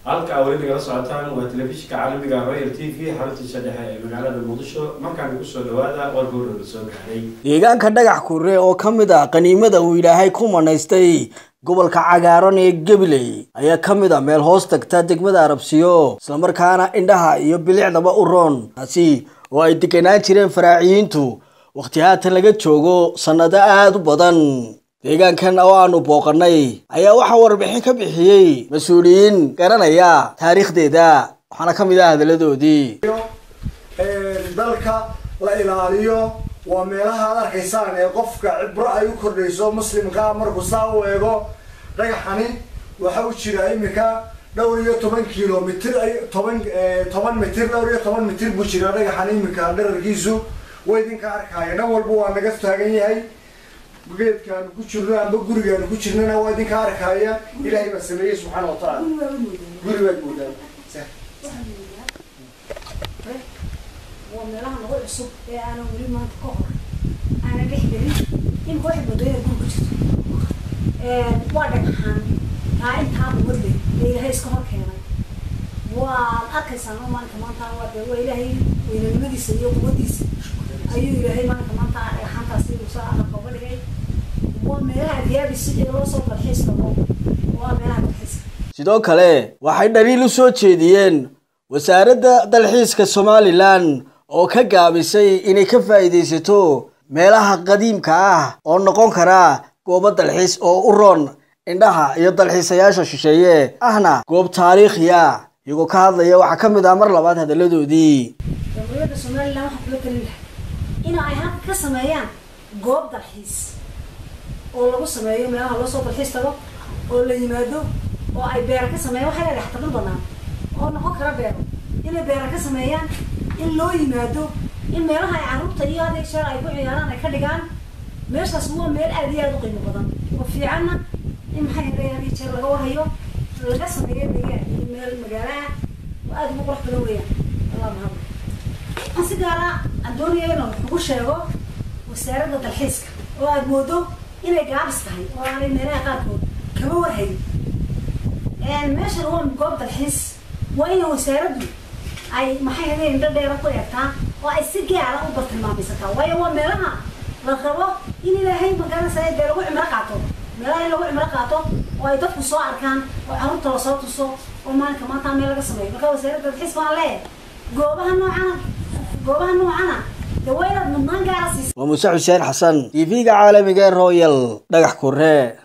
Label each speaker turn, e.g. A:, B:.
A: halka weli nagala socotaan waa telefishinka caalamiga royal t v xaruntiisa dhexe ee magaalada muqdisho markaan kusoo dhawaada war gowrana soo gaaray
B: deegaanka dhagax kurre oo ka mid ah qaniimada uu ilaahay ku manaystay gobolka cagaaran ee gabiley ayaa ka mid ah meel hoos tagta degmada arabsiyo islamarkaana indhaha iyo bilicdaba u roon taasi oo ay deganaan jireen faraaciyiintu wakhti haatan laga joogo sannado aada u badan deegaankan oo aanu booqannay ayaa waxaa warbixin ka bixiyey mas-uuliyiin garanaya taariikhdeeda waxaana ka mid ah hadalladoodii
C: dalka la ilaaliyo waa meelaha ad arkaysaan ee qofka cibro ay u kordhayso muslimka markuu saa u eego dhagaxani waxa u jira imika dhowr iyo toban kilomitr toban toban mitir dhowr iyo toban mitir buu jira dhagaxan imika dherarkiisu way idinka arkaya dhan walba waa naga taagan yahay geedkaanu ku jirno amba gurigaanu ku jirnana waa idinka arkaya ilaahay baa sameeyey subxaana wa tacaala guri baad moodaan
D: waa meelaha nagu cusub ee aanan weli maanta ka hor aanan dhex gelin imika waxay moodaya guri ku jirto waa dhagaxaan taa intaaba wadle ee ilaahay iska hor keenay waad arkaysaan oo maalinka maanta waa dee waa ilaahay weynanimadiisa iyo quwadiisa ayuu ilaahay maalinka maanta dhagaxaantaasi usaa aqalka uga dhigay waa meelaha diyaabisi ee loo soo dalxiis tago waa meelaha dalxiiska
B: sidoo kale waxay dhaliil u soo jeediyeen wasaaradda dalxiiska somalilan oo ka gaabisay inay ka faa'iidaysato meelaha qadiimka ah oo noqon kara goobo dalxiis oo u roon indhaha iyo dalxiisayaasha shisheeye ahna goob taariikhiya iyagoo ka hadlaya waxaa ka mid ah mar labaad hadalladoodii
D: jamhuuriyadda somalilan waxaa kula talin lahay in ay halka ka sameeyaan goob dalxiis oo lagu sameeyo meelaha loo soo dalxiis tago oo la yimaado oo ay beera ka sameeyaan waxay leedahay xatabad banaan oo noqon kara beero inay beera ka sameeyaan in loo yimaado in meelaha ay carruurta iyo adeeg sheer ay ku ciyaaraan ay ka dhigaan meeshaas waa meel aad iyo aada u qiimo badan oo fiicanna in maxay haday adeeg jeer laga warhayo laga sameeyo deegaan iyo meel magaalaha oo aada ugu qurux badan weeyaan allah mahad waxaan si gaara aan doonaya inaan wax ugu sheego wasaaradda dalxiiska oo aada moodo inay gaabis tahay oo aanay meelaha qaarkood kama warhayn meeshan waa goob dalxiis waa ina wasaaraddu ay maxay haday indho dheera ku eegtaa oo ay si gaara u bartilmaameysataa waayo waa meelaha la rabo in ilaahay magaalasa dee lagu cimro qaato meelaha in lagu cimro qaato oo ay dadku soo arkaan oo carruurta lasoo tuso oo maalinka maanta meel laga sameeyo marka wasaaradda dalxiis baan leeyahay goobaha noocana goobaha noocana dee waa inaad mudnaan gaara siisa
B: waa muuse xuseen xasan t v-ga caalamiga ee royal dhagax kurre